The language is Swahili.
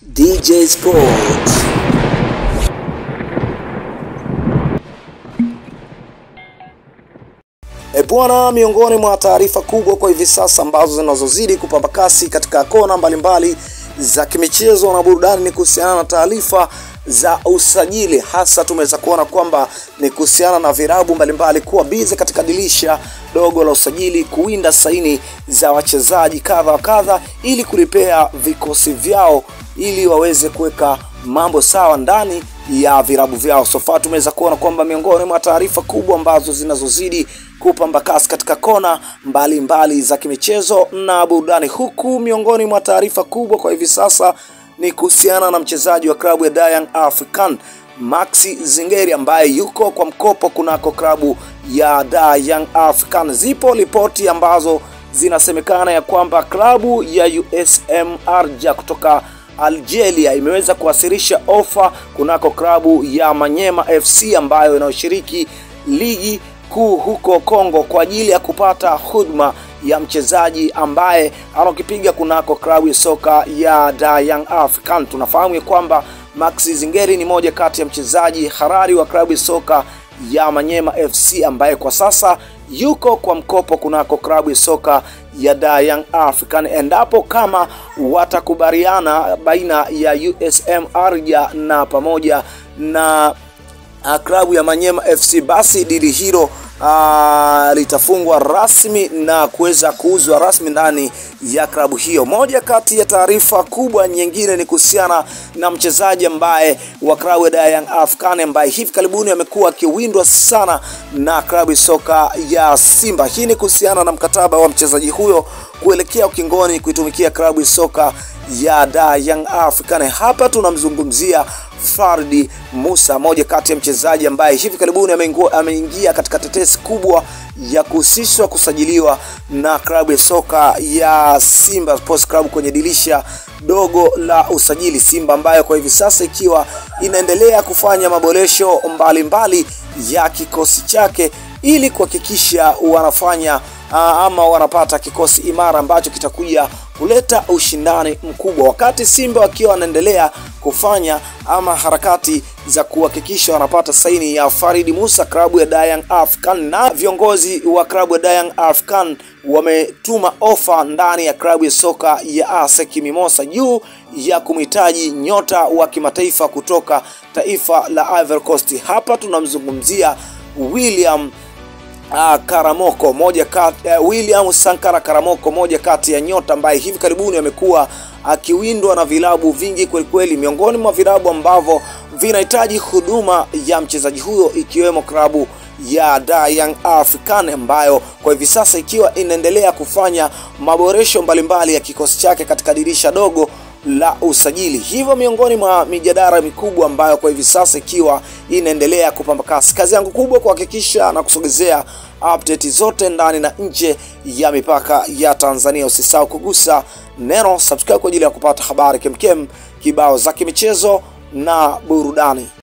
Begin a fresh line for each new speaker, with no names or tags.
DJ Sports. E bwana, miongoni mwa taarifa kubwa kwa hivi sasa ambazo zinazozidi kupamba kasi katika kona mbalimbali za kimichezo na burudani ni kuhusiana na taarifa za usajili, hasa tumeweza kuona kwamba ni kuhusiana na virabu mbalimbali kuwa bize katika dirisha dogo la usajili kuwinda saini za wachezaji kadha wa kadha ili kulipea vikosi vyao ili waweze kuweka mambo sawa ndani ya virabu vyao. So far tumeweza kuona kwamba miongoni mwa taarifa kubwa ambazo zinazozidi kupamba kasi katika kona mbalimbali mbali za kimichezo na burudani, huku miongoni mwa taarifa kubwa kwa hivi sasa ni kuhusiana na mchezaji wa klabu ya Young African Maxi Zingeri ambaye yuko kwa mkopo kunako klabu ya Da Young African. Zipo ripoti ambazo zinasemekana ya kwamba klabu ya USM Arja kutoka Algeria imeweza kuwasilisha ofa kunako klabu ya Manyema FC ambayo inayoshiriki ligi kuu huko Kongo kwa ajili ya kupata huduma ya mchezaji ambaye anakipiga kunako klabu ya soka ya Da Young African. Tunafahamu ya kwamba Maxi Zingeri ni moja kati ya mchezaji harari wa klabu ya soka ya Manyema FC ambaye kwa sasa yuko kwa mkopo kunako klabu ya soka ya Da Young African. Endapo kama watakubaliana baina ya USM Arja na pamoja na uh, klabu ya Manyema FC, basi dili hilo uh, litafungwa rasmi na kuweza kuuzwa rasmi ndani ya klabu hiyo. Moja kati ya taarifa kubwa nyingine ni kuhusiana na mchezaji ambaye wa klabu ya Young African ambaye hivi karibuni amekuwa akiwindwa sana na klabu ya soka ya Simba. Hii ni kuhusiana na mkataba wa mchezaji huyo kuelekea ukingoni kuitumikia klabu ya soka ya Da Young African. Hapa tunamzungumzia Fardi Musa, moja kati ya mchezaji ambaye hivi karibuni ameingia katika tetesi kubwa ya kuhusishwa kusajiliwa na klabu ya soka ya Simba Sports Club kwenye dirisha dogo la usajili. Simba ambayo kwa hivi sasa ikiwa inaendelea kufanya maboresho mbalimbali ya kikosi chake ili kuhakikisha wanafanya ama wanapata kikosi imara ambacho kitakuja kuleta ushindani mkubwa, wakati Simba wakiwa wanaendelea kufanya ama harakati za kuhakikisha wanapata saini ya Farid Musa klabu ya Young African, na viongozi wa klabu ya Young African wametuma ofa ndani ya klabu ya soka ya ASEC Mimosa juu ya kumhitaji nyota wa kimataifa kutoka taifa la Ivory Coast. Hapa tunamzungumzia William Uh, Karamoko moja kati, uh, William Sankara Karamoko moja kati ya nyota ambaye hivi karibuni amekuwa akiwindwa na vilabu vingi kweli kweli, miongoni mwa vilabu ambavyo vinahitaji huduma ya mchezaji huyo ikiwemo klabu ya Da Young African ambayo kwa hivi sasa ikiwa inaendelea kufanya maboresho mbalimbali ya kikosi chake katika dirisha dogo la usajili. Hivyo miongoni mwa mijadala mikubwa ambayo kwa hivi sasa ikiwa inaendelea kupamba kasi. Kazi yangu kubwa kuhakikisha na kusogezea update zote ndani na nje ya mipaka ya Tanzania. Usisahau kugusa neno subscribe kwa ajili ya kupata habari kemkem kibao za kimichezo na burudani.